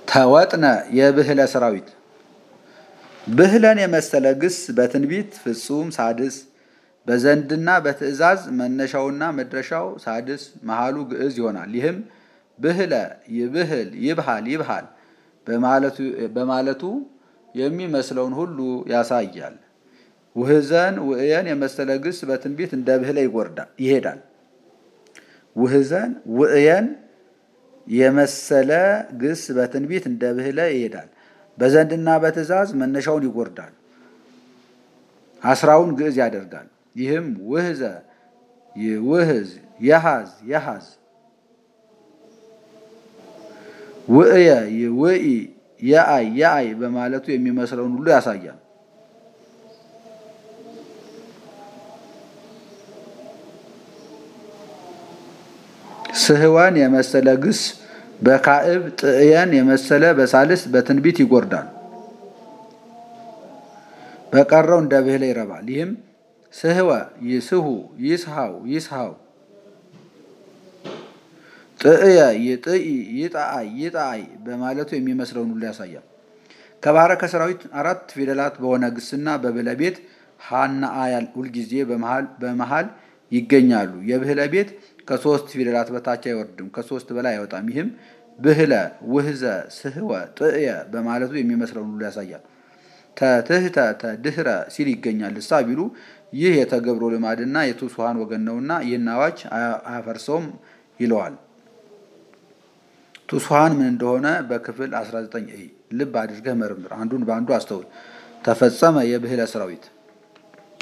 ተወጥነ የብህለ ሰራዊት ብህለን የመሰለ ግስ በትንቢት ፍጹም ሳድስ በዘንድና በትእዛዝ መነሻውና መድረሻው ሳድስ መሃሉ ግዕዝ ይሆናል። ይህም ብህለ ይብህል ይብሃል ይብሃል በማለቱ የሚመስለውን ሁሉ ያሳያል። ውህዘን ውእየን የመሰለ ግስ በትንቢት እንደ ብህለ ይሄዳል። ውህዘን ውእየን የመሰለ ግስ በትንቢት እንደ ብህለ ይሄዳል። በዘንድና በትእዛዝ መነሻውን ይጎርዳል፣ አስራውን ግዕዝ ያደርጋል። ይህም ውህዘ ይውህዝ የሃዝ የሃዝ ውእየ ይውኢ የአይ የአይ በማለቱ የሚመስለውን ሁሉ ያሳያል። ስህወን የመሰለ ግስ በካዕብ ጥእየን የመሰለ በሳልስ በትንቢት ይጎርዳል። በቀረው እንደ ብህለ ይረባል። ይህም ስህወ ይስሁ ይስሃው ይስሃው ጥእየ ይጥኢ ይጣአይ ይጣአይ በማለቱ የሚመስለውን ሁሉ ያሳያል። ከባረከ ሰራዊት አራት ፊደላት በሆነ ግስና በብህለ ቤት ሀና አያል ሁልጊዜ በመሃል ይገኛሉ። የብህለ ቤት ከሶስት ፊደላት በታች አይወርድም፣ ከሶስት በላይ አይወጣም። ይህም ብህለ ውህዘ ስህወ ጥእየ በማለቱ የሚመስለውን ሁሉ ያሳያል። ተትህተ ተድህረ ሲል ይገኛል። ልሳ ቢሉ ይህ የተገብሮ ልማድና የትሑሳን ወገን ነውና ይህን አዋጅ አያፈርሰውም ይለዋል። ትሑሳን ምን እንደሆነ በክፍል 19 ልብ አድርገህ መርምር፣ አንዱን በአንዱ አስተውል። ተፈጸመ የብህለ ሰራዊት